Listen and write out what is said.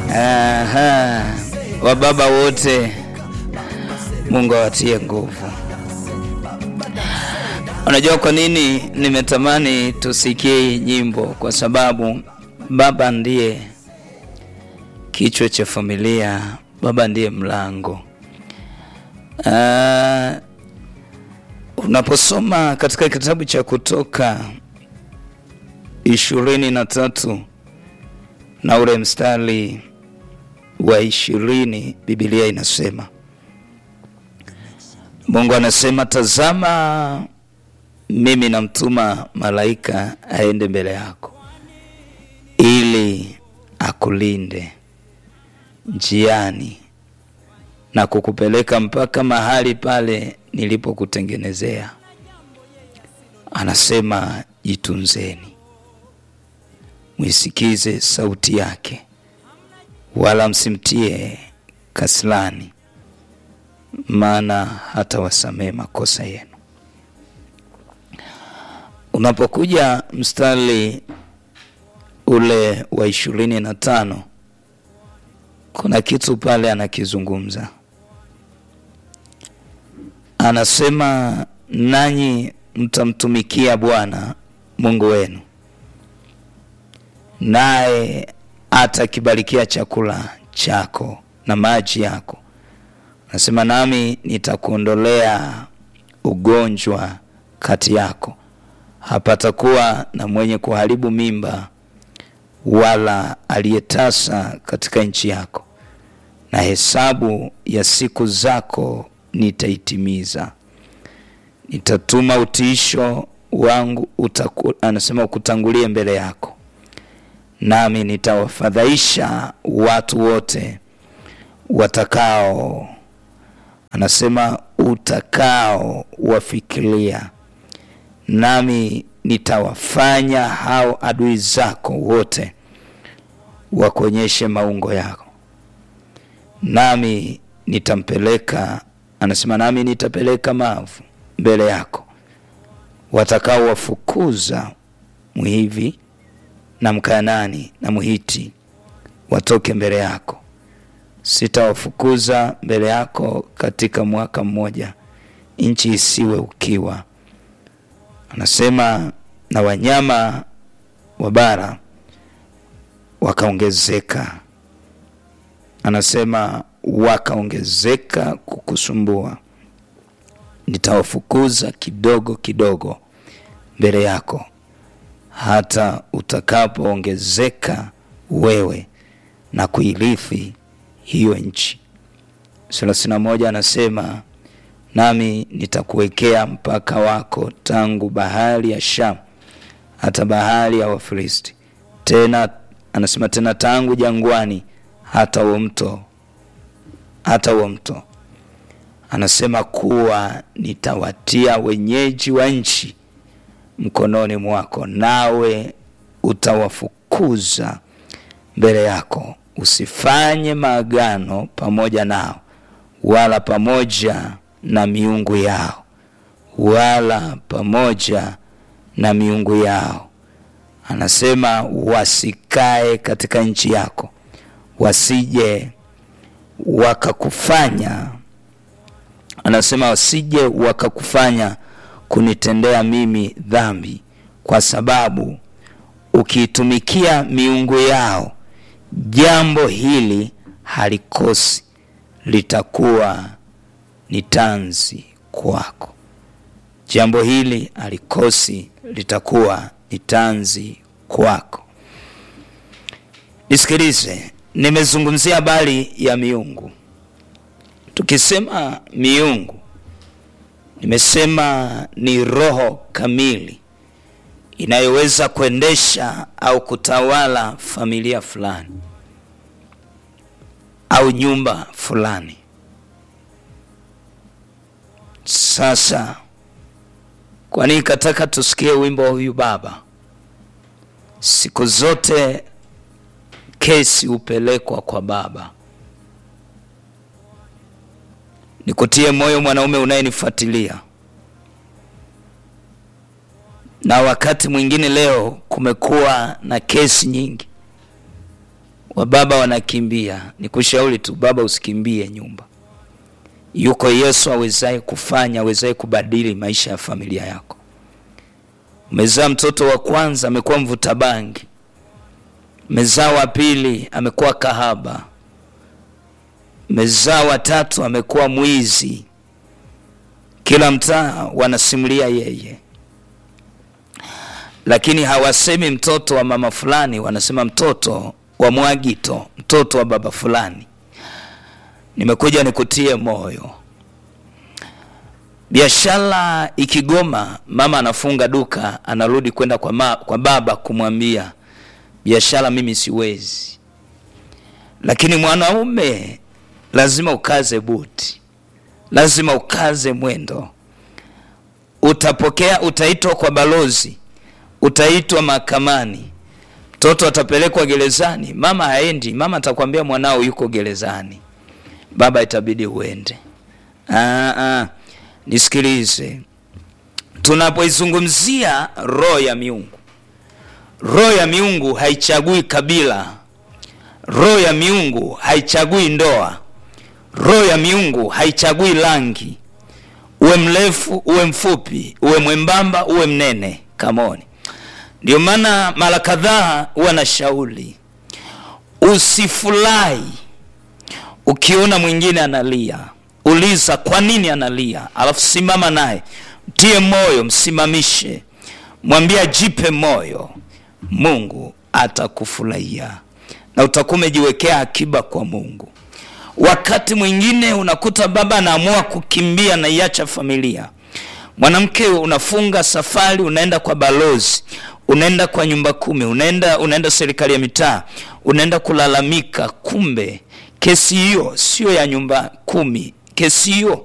Aha, wababa wote, Mungu awatie nguvu. Unajua kwa nini nimetamani tusikie hii nyimbo? Kwa sababu baba ndiye kichwa cha familia, baba ndiye mlango. Uh, unaposoma katika kitabu cha Kutoka ishirini na tatu na ule mstari wa ishirini Biblia inasema, Mungu anasema, tazama mimi namtuma malaika aende mbele yako ili akulinde njiani na kukupeleka mpaka mahali pale nilipokutengenezea. Anasema jitunzeni, mwisikize sauti yake, wala msimtie kaslani, maana hata wasamee makosa yenu. Unapokuja mstari ule wa ishirini na tano kuna kitu pale anakizungumza, anasema nanyi mtamtumikia Bwana Mungu wenu, naye atakibarikia chakula chako na maji yako. Anasema nami nitakuondolea ugonjwa kati yako, hapatakuwa na mwenye kuharibu mimba wala aliyetasa katika nchi yako, na hesabu ya siku zako nitaitimiza. Nitatuma utiisho wangu utaku, anasema ukutangulie mbele yako, nami nitawafadhaisha watu wote watakao, anasema utakao wafikiria, nami nitawafanya hao adui zako wote wakuonyeshe maungo yako, nami nitampeleka, anasema nami nitapeleka mavu mbele yako, watakao wafukuza Mhivi na Mkanani na Mhiti watoke mbele yako. Sitawafukuza mbele yako katika mwaka mmoja, nchi isiwe ukiwa anasema na wanyama wa bara wakaongezeka, anasema wakaongezeka kukusumbua. Nitawafukuza kidogo kidogo mbele yako, hata utakapoongezeka wewe na kuirithi hiyo nchi. thelathini na moja anasema nami nitakuwekea mpaka wako tangu bahari ya Shamu hata bahari ya Wafilisti, tena anasema tena tangu jangwani hata huo mto hata huo mto. Anasema kuwa nitawatia wenyeji wa nchi mkononi mwako, nawe utawafukuza mbele yako. Usifanye maagano pamoja nao, wala pamoja na miungu yao wala pamoja na miungu yao. Anasema wasikae katika nchi yako, wasije wakakufanya, anasema wasije wakakufanya kunitendea mimi dhambi, kwa sababu ukiitumikia miungu yao, jambo hili halikosi, litakuwa ni tanzi kwako. Jambo hili alikosi litakuwa ni tanzi kwako. Nisikilize, nimezungumzia habari ya miungu. Tukisema miungu, nimesema ni roho kamili inayoweza kuendesha au kutawala familia fulani au nyumba fulani. Sasa kwa nini kataka tusikie wimbo wa huyu baba? Siku zote kesi hupelekwa kwa baba. Nikutie moyo mwanaume unayenifuatilia, na wakati mwingine leo kumekuwa na kesi nyingi Wababa wanakimbia. Nikushauri tu baba, usikimbie nyumba. Yuko Yesu awezaye kufanya, awezaye kubadili maisha ya familia yako. Umezaa mtoto wa kwanza amekuwa mvuta bangi, umezaa wa pili amekuwa kahaba, umezaa wa tatu amekuwa mwizi. Kila mtaa wanasimulia yeye, lakini hawasemi mtoto wa mama fulani, wanasema mtoto wa Mwagito, mtoto wa baba fulani. Nimekuja nikutie moyo. Biashara ikigoma, mama anafunga duka, anarudi kwenda kwa, ma, kwa baba kumwambia biashara mimi siwezi. Lakini mwanaume lazima ukaze buti, lazima ukaze mwendo. Utapokea, utaitwa kwa balozi, utaitwa mahakamani, mtoto atapelekwa gerezani. Mama haendi, mama atakwambia mwanao yuko gerezani, baba itabidi uende. Aa, aa. Nisikilize, tunapoizungumzia roho ya miungu, roho ya miungu haichagui kabila, roho ya miungu haichagui ndoa, roho ya miungu haichagui rangi, uwe mrefu uwe mfupi, uwe mwembamba uwe mnene. Kamoni, ndio maana mara kadhaa huwa na shauri, usifurahi ukiona mwingine analia Uliza kwa nini analia, alafu simama naye, mtie moyo, msimamishe, mwambie ajipe moyo. Mungu atakufurahia na utakuwa umejiwekea akiba kwa Mungu. Wakati mwingine unakuta baba anaamua kukimbia na iacha familia, mwanamke unafunga safari, unaenda kwa balozi, unaenda kwa nyumba kumi, unaenda unaenda serikali ya mitaa, unaenda kulalamika, kumbe kesi hiyo sio ya nyumba kumi kesi hiyo